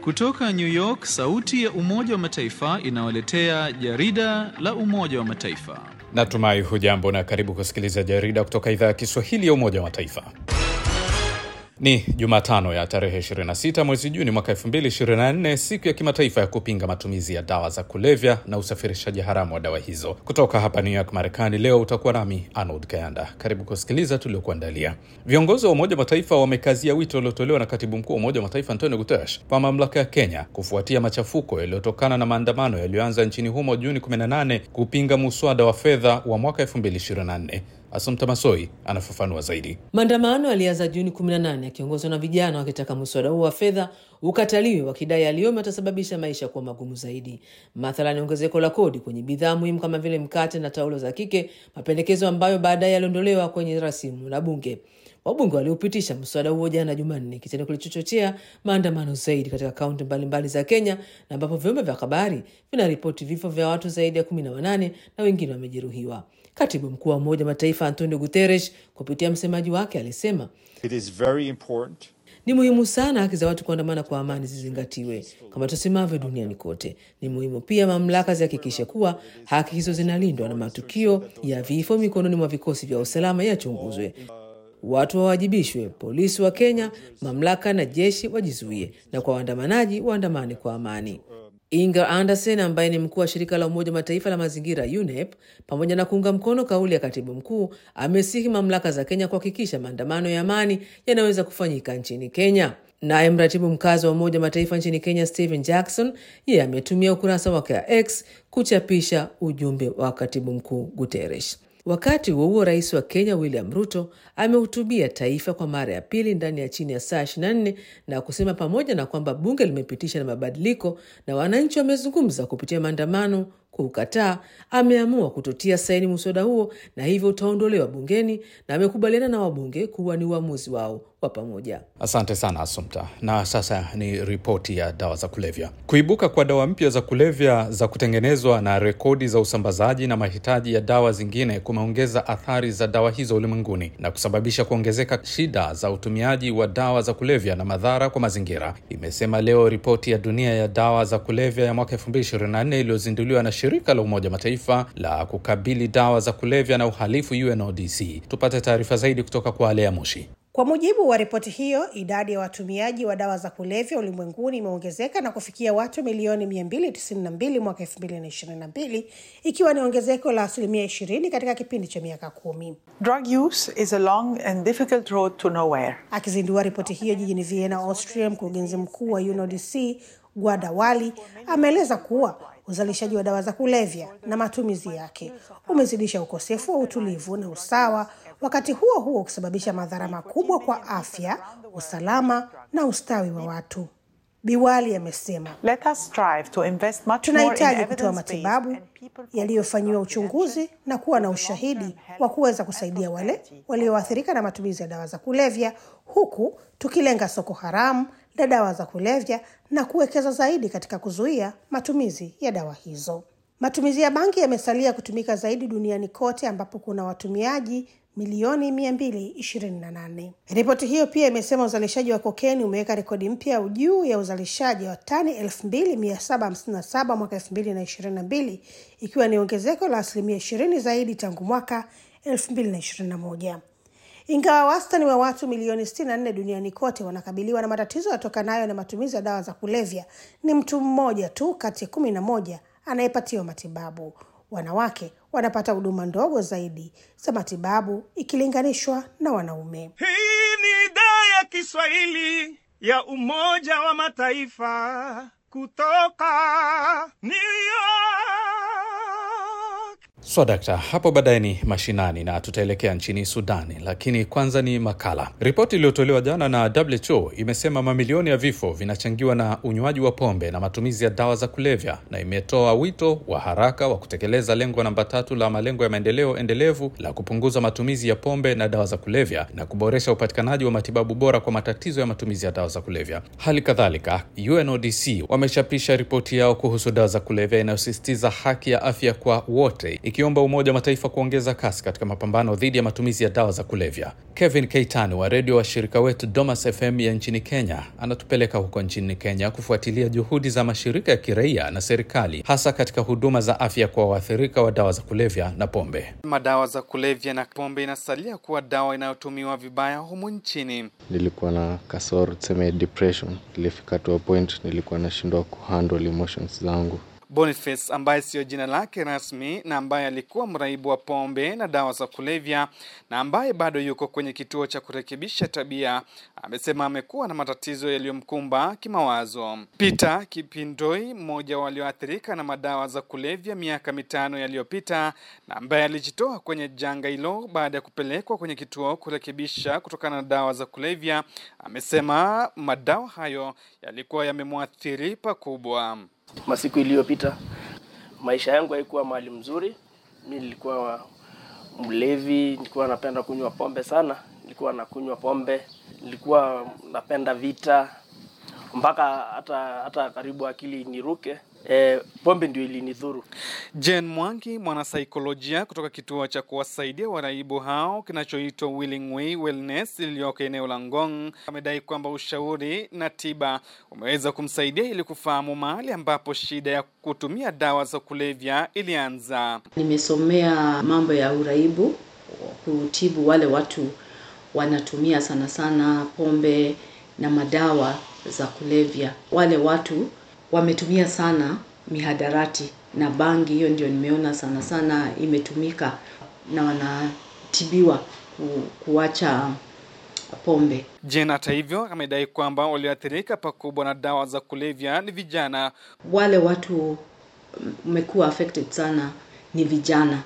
Kutoka New York, sauti ya Umoja wa Mataifa inawaletea jarida la Umoja wa Mataifa. Natumai hujambo na karibu kusikiliza jarida kutoka idhaa ya Kiswahili ya Umoja wa Mataifa. Ni Jumatano ya tarehe 26 mwezi Juni mwaka 2024, siku ya kimataifa ya kupinga matumizi ya dawa za kulevya na usafirishaji haramu wa dawa hizo. Kutoka hapa New York, Marekani, leo utakuwa nami Arnold Kayanda. Karibu kusikiliza tuliokuandalia. Viongozi wa Umoja wa Mataifa wamekazia wito uliotolewa na katibu mkuu wa Umoja wa Mataifa Antonio Guterres kwa mamlaka ya Kenya kufuatia machafuko yaliyotokana na maandamano yaliyoanza nchini humo Juni 18 kupinga muswada wa fedha wa mwaka 2024. Asumta Masoi anafafanua zaidi. Maandamano yalianza Juni 18 yakiongozwa na vijana wakitaka mswada huo wa fedha ukataliwe, wakidai yaliyomo yatasababisha maisha kuwa magumu zaidi, mathalani ongezeko la kodi kwenye bidhaa muhimu kama vile mkate na taulo za kike, mapendekezo ambayo baadaye yaliondolewa kwenye rasimu la bunge. Wabunge waliopitisha mswada huo jana Jumanne, kitendo kilichochochea maandamano zaidi katika kaunti mbalimbali za Kenya, na ambapo vyombo vya habari vinaripoti vifo vya watu zaidi ya kumi na wanane na wengine wamejeruhiwa. Katibu mkuu wa Umoja wa Mataifa Antonio Guterres kupitia msemaji wake alisema It is very important ni muhimu sana haki za watu kuandamana kwa amani zizingatiwe kama tusemavyo duniani kote. Ni muhimu pia mamlaka zihakikishe kuwa haki hizo zinalindwa na matukio ya vifo mikononi mwa vikosi vya usalama yachunguzwe, watu wawajibishwe, polisi wa Kenya, mamlaka na jeshi wajizuie, na kwa waandamanaji waandamane kwa amani. Inger Anderson ambaye ni mkuu wa shirika la Umoja wa Mataifa la mazingira UNEP, pamoja na kuunga mkono kauli ya katibu mkuu, amesihi mamlaka za Kenya kuhakikisha maandamano ya amani yanaweza kufanyika nchini Kenya. Naye mratibu mkazi wa Umoja wa Mataifa nchini Kenya Stephen Jackson, yeye ametumia ukurasa wake wa X kuchapisha ujumbe wa katibu mkuu Guterres. Wakati huo huo, rais wa Kenya William Ruto amehutubia taifa kwa mara ya pili ndani ya chini ya saa 24 na kusema pamoja na kwamba bunge limepitisha na mabadiliko na wananchi wamezungumza kupitia maandamano kuukataa, ameamua kutotia saini muswada huo na hivyo utaondolewa bungeni, na amekubaliana na wabunge kuwa ni uamuzi wao wa pamoja. Asante sana Asumta. Na sasa ni ripoti ya dawa za kulevya. Kuibuka kwa dawa mpya za kulevya za kutengenezwa na rekodi za usambazaji na mahitaji ya dawa zingine kumeongeza athari za dawa hizo ulimwenguni na kusababisha kuongezeka shida za utumiaji wa dawa za kulevya na madhara kwa mazingira, imesema leo ripoti ya dunia ya dawa za kulevya ya mwaka 2024 iliyozinduliwa na shirika la Umoja Mataifa la kukabili dawa za kulevya na uhalifu UNODC. Tupate taarifa zaidi kutoka kwa Alea Moshi. Kwa mujibu wa ripoti hiyo, idadi ya watumiaji wa dawa za kulevya ulimwenguni imeongezeka na kufikia watu milioni 292 mwaka 2022 ikiwa ni ongezeko la asilimia 20 katika kipindi cha miaka kumi. Drug use is a long and difficult road to nowhere. Akizindua ripoti hiyo jijini Vienna, Austria, mkurugenzi mkuu wa UNODC Gwada Wali ameeleza kuwa uzalishaji wa dawa za kulevya na matumizi yake umezidisha ukosefu wa utulivu na usawa, wakati huo huo ukisababisha madhara makubwa kwa afya, usalama na ustawi wa watu. Biwali amesema Let us strive to invest much more in tunahitaji kutoa evidence-based matibabu and people- yaliyofanyiwa uchunguzi na kuwa na ushahidi wa kuweza kusaidia wale walioathirika na matumizi ya dawa za kulevya, huku tukilenga soko haramu la dawa za kulevya na kuwekeza zaidi katika kuzuia matumizi ya dawa hizo. Matumizi ya bangi yamesalia kutumika zaidi duniani kote ambapo kuna watumiaji milioni 228. Ripoti hiyo pia imesema uzalishaji wa kokeni umeweka rekodi mpya juu ya uzalishaji wa tani 2757 mwaka 2022 ikiwa ni ongezeko la asilimia 20 zaidi tangu mwaka 2021. Ingawa wastani wa watu milioni 64 duniani kote wanakabiliwa na matatizo yatokanayo na matumizi ya dawa za kulevya, ni mtu mmoja tu kati ya kumi na moja anayepatiwa matibabu. Wanawake wanapata huduma ndogo zaidi za matibabu ikilinganishwa na wanaume. Hii ni idhaa ya Kiswahili ya Umoja wa Mataifa kutoka New York. So dakta, hapo baadaye ni mashinani na tutaelekea nchini Sudani, lakini kwanza ni makala. Ripoti iliyotolewa jana na WHO imesema mamilioni ya vifo vinachangiwa na unywaji wa pombe na matumizi ya dawa za kulevya, na imetoa wito wa haraka wa kutekeleza lengo namba tatu la malengo ya maendeleo endelevu la kupunguza matumizi ya pombe na dawa za kulevya na kuboresha upatikanaji wa matibabu bora kwa matatizo ya matumizi ya dawa za kulevya. Hali kadhalika, UNODC wamechapisha ripoti yao kuhusu dawa za kulevya inayosisitiza haki ya afya kwa wote ikiomba Umoja wa Mataifa kuongeza kasi katika mapambano dhidi ya matumizi ya dawa za kulevya. Kevin Keitani wa redio wa shirika wetu Domas FM ya nchini Kenya anatupeleka huko nchini Kenya kufuatilia juhudi za mashirika ya kiraia na serikali, hasa katika huduma za afya kwa waathirika wa dawa za kulevya na pombe. Madawa za kulevya na pombe inasalia kuwa dawa inayotumiwa vibaya humu nchini. nilikuwa na kasoro tuseme depression ilifika to a point nilikuwa nashindwa kuhandle emotions zangu Boniface ambaye siyo jina lake rasmi na ambaye alikuwa mraibu wa pombe na dawa za kulevya na ambaye bado yuko kwenye kituo cha kurekebisha tabia, amesema amekuwa na matatizo yaliyomkumba kimawazo. Peter Kipindoi, mmoja walioathirika na madawa za kulevya miaka mitano yaliyopita na ambaye alijitoa kwenye janga hilo baada ya kupelekwa kwenye kituo kurekebisha kutokana na dawa za kulevya, amesema madawa hayo yalikuwa yamemwathiri pakubwa. Masiku iliyopita maisha yangu haikuwa mahali mzuri. Mi nilikuwa mlevi, nilikuwa napenda kunywa pombe sana, nilikuwa nakunywa pombe, nilikuwa napenda vita mpaka hata hata karibu akili niruke. E, pombe ndio ilinidhuru. Jen Mwangi, mwanasaikolojia kutoka kituo cha kuwasaidia waraibu hao kinachoitwa Willing Way Wellness iliyoko eneo la Ngong, amedai kwamba ushauri na tiba umeweza kumsaidia ili kufahamu mahali ambapo shida ya kutumia dawa za kulevya ilianza. Nimesomea mambo ya uraibu, kutibu wale watu wanatumia sana sana pombe na madawa za kulevya. Wale watu wametumia sana mihadarati na bangi, hiyo ndio nimeona sana sana imetumika na wanatibiwa ku, kuacha pombe. Jen hata hivyo amedai kwamba walioathirika pakubwa na dawa za kulevya ni vijana. Wale watu mmekuwa affected sana ni vijana,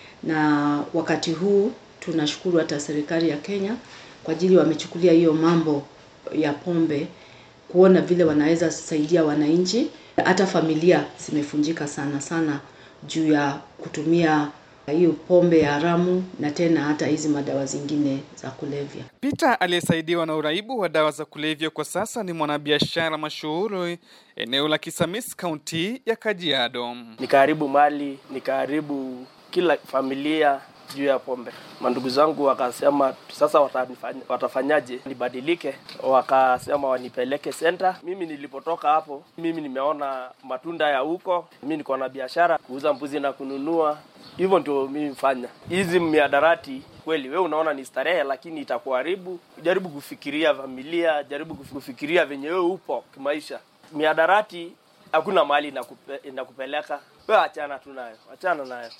na wakati huu tunashukuru hata serikali ya Kenya kwa ajili wamechukulia hiyo mambo ya pombe kuona vile wanaweza saidia wananchi. Hata familia zimefunjika sana sana juu ya kutumia hiyo pombe ya haramu na tena hata hizi madawa zingine za kulevya. Peter aliyesaidiwa na uraibu wa dawa za kulevya kwa sasa ni mwanabiashara mashuhuri eneo la Kisamis, kaunti ya Kajiado. Nikaharibu mali, nikaharibu kila familia juu ya pombe. Mandugu zangu wakasema sasa watanifanya, watafanyaje nibadilike, wakasema wanipeleke senta. Mimi nilipotoka hapo, mimi nimeona matunda ya huko. Mimi niko na biashara kuuza mbuzi na kununua, hivyo ndio mimi fanya hizi miadarati. Kweli wewe unaona ni starehe, lakini itakuharibu. Jaribu kufikiria familia, jaribu kufikiria venye wewe upo kimaisha. Miadarati hakuna mahali inakupe, inakupeleka wewe, achana tu nayo, achana nayo.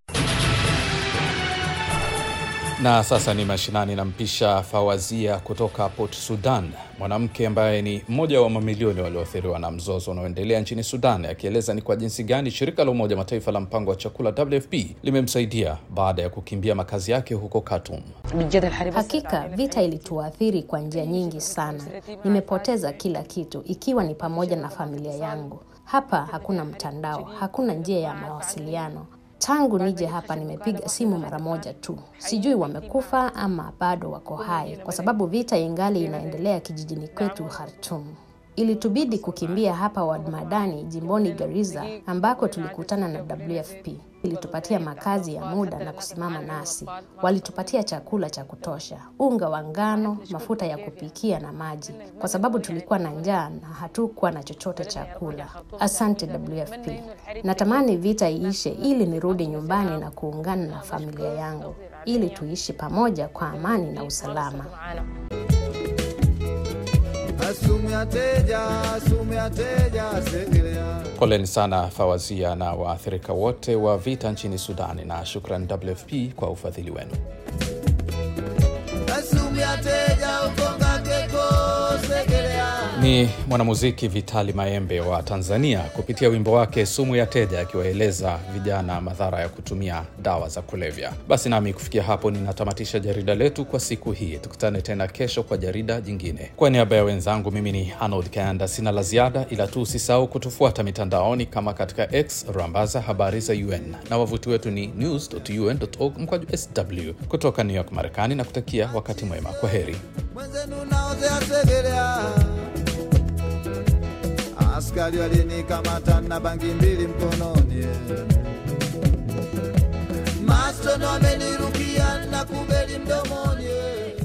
Na sasa ni mashinani, nampisha Fawazia kutoka Port Sudan, mwanamke ambaye ni mmoja wa mamilioni walioathiriwa na mzozo unaoendelea nchini Sudan, akieleza ni kwa jinsi gani shirika la Umoja Mataifa la mpango wa chakula WFP limemsaidia baada ya kukimbia makazi yake huko Khartoum. Hakika vita ilituathiri kwa njia nyingi sana. Nimepoteza kila kitu, ikiwa ni pamoja na familia yangu. Hapa hakuna mtandao, hakuna njia ya mawasiliano. Tangu nije hapa nimepiga simu mara moja tu. Sijui wamekufa ama bado wako hai, kwa sababu vita ingali inaendelea kijijini kwetu Khartoum. Ilitubidi kukimbia hapa Wadmadani jimboni Garissa ambako tulikutana na WFP. Ilitupatia makazi ya muda na kusimama nasi. Walitupatia chakula cha kutosha, unga wa ngano, mafuta ya kupikia na maji, kwa sababu tulikuwa na njaa na hatukuwa na chochote cha kula. Asante WFP. Natamani vita iishe ili nirudi nyumbani na kuungana na familia yangu ili tuishi pamoja kwa amani na usalama. Poleni sana Fawazia na waathirika wote wa vita nchini Sudani, na shukran WFP kwa ufadhili wenu. Ni mwanamuziki Vitali Maembe wa Tanzania kupitia wimbo wake sumu ya teja, akiwaeleza vijana madhara ya kutumia dawa za kulevya. Basi nami kufikia hapo ninatamatisha jarida letu kwa siku hii. Tukutane tena kesho kwa jarida jingine. Kwa niaba ya wenzangu, mimi ni Arnold Kayanda, sina la ziada, ila tu usisahau kutufuata mitandaoni kama katika X rambaza habari za UN na wavuti wetu ni news.un.org mkwaju sw kutoka New York, Marekani, na kutakia wakati mwema. Kwa heri. Askari walinikamata na bangi mbili mkononi mastono amenirukia na kubeli mdomoni